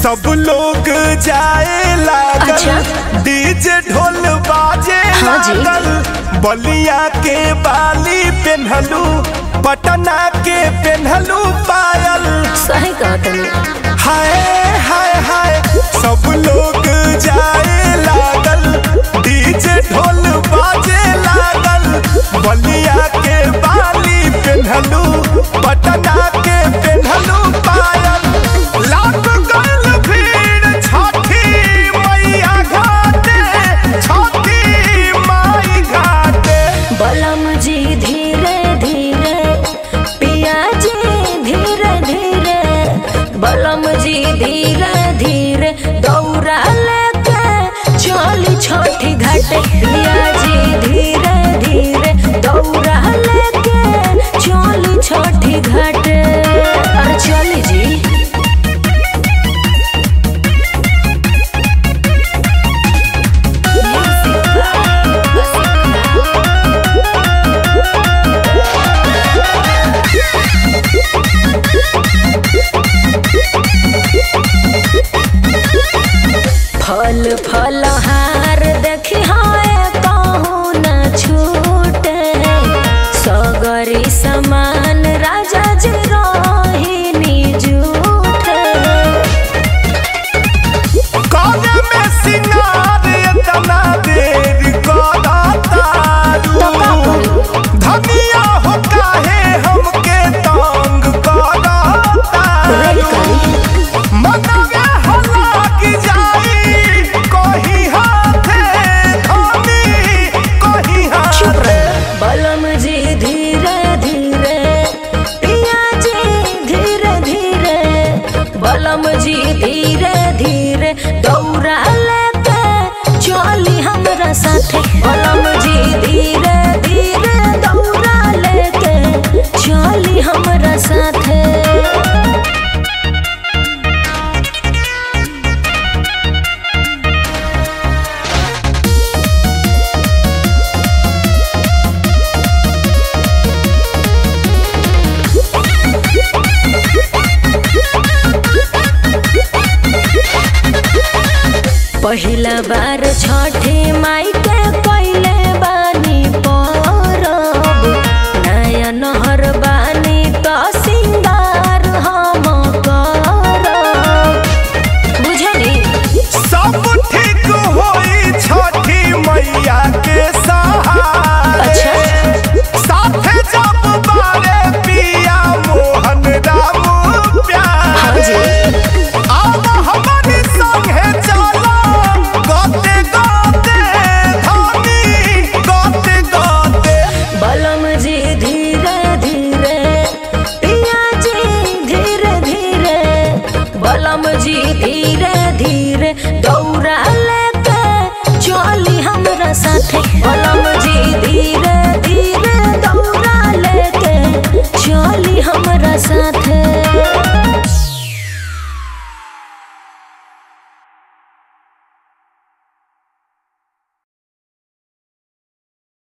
सब लोग जाए लागल अच्छा। डीजे ढोल बाजे हाँ जी। लागल बलिया के बाली पेन्हलू पटना के पेन्हलू पायल सही कहा तनी हाय हाय हाय सब लोग जाए लागल डीजे ढोल बाजे लागल बलिया के बाली पेन्हलू पटना के पेन्हलू पायल लाख गल भीड़ छठी मैया घाटे छठी माई घाटे बलम जी धीरे धीरे पिया जी धीरे धीरे बलम जी धीरे धीरे दौड़ा लेके चली छोटी घाटे पिया जी धीरे धीरे दौड़ा लेके चली छोटी घाटे अरे चली जी फल फल हार देखी हाय कहूँ न छूटे सगरी समान राजा जी रोहिणी जूठे काने में सिंगार इतना देर करा तारू धनिया हो काहे हमके तंग करा तारू मनवे हला की जाई कहीं हाथे धनी कहीं हाथे बलम जी धीरे धीरे पिया जी धीरे धीरे बलम जी धीरे धीरे दौड़ा लेके चली हमरा साथे बलम जी धीरे धीरे दौड़ा लेके चली हमरा साथे पहिला बार छठे माई